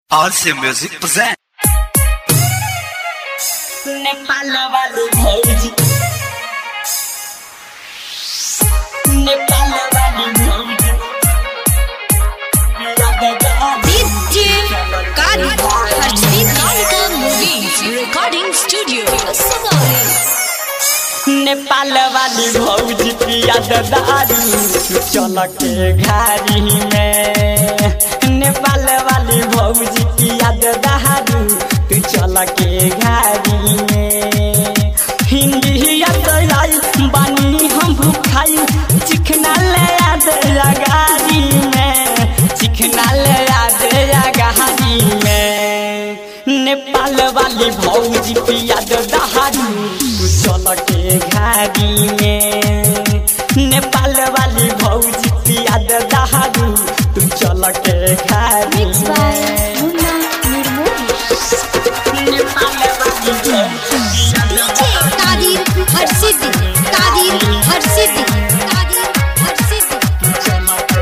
RC Music present. Nepal वाली भौजी नेपाल वाली भौजी DJ Kari Harshdeep Karika Movies Recording Studio Savali Nepal वाली भौजी पिया दारू चल के घारी में नेपाल वाली भौजी पिया दारू तू चल के घारी में हिंदी आई बानी हम भूखाई चिकना ले याद गाड़ी में चिकना ले याद गाड़ी में नेपाल वाली भौजी पिया दहारू तू चल के घारी में नेपाल वाली भौजी पिया दहारू तू चल के घारी Mixed by में Munna Nirmoli नेपाल वाली भौजी पिया DJ Kadir Harshdeep Kadir Harshdeep Kadir Harshdeep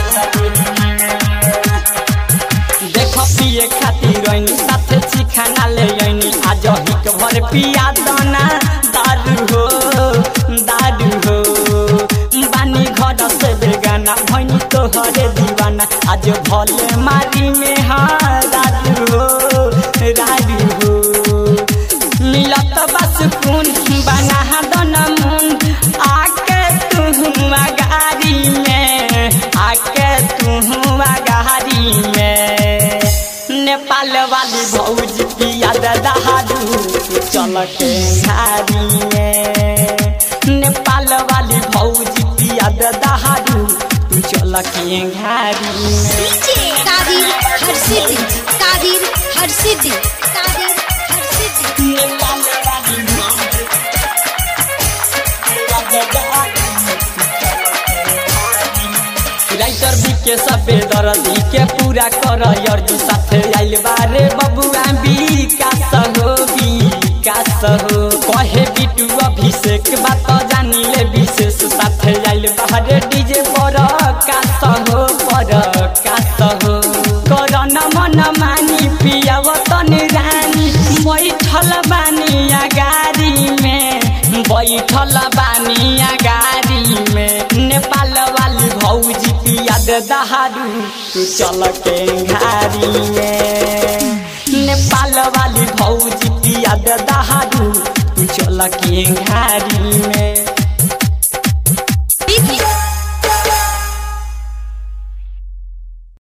देख पिए खातिर रैनी साथे चिखाना ले आइनी आज हिक भर पिया दाना दारू हो दारू हो बानी घर से बेगाना भैनी तोहरे दीवाना आज भले मारी में हाँ दारू हो दारू हो मिलत बस खून बना दन मुन आके तू गाड़ी में आके तू गाड़ी में नेपाल वाली भौजी पिया दहारू चल के घारी में नेपाल वाली भौजी पिया दहारू तू चल के घारी में DJ Kadir Harshdeep Kadir Harshdeep Kadir Harshdeep Nepal वाली भौजी पिया दहारू राइटर बीके सबे दर्दी के पूरा कर अर्जु साथे आइल बारे बबुआ विकास हो विकास हो कहे बिटू अभिषेक बात जानी ले विशेष साथे आइल बारे डीजे पर कास हो पर कास हो करन मन मानी पियाव तन रानी बैठल बानी गाड़ी में बैठल बानी गाड़ी में नेपाल वाली भौजी पिया दहारू तू चल के घारी में नेपाल वाली भौजी पिया दहारू तू चल के घारी में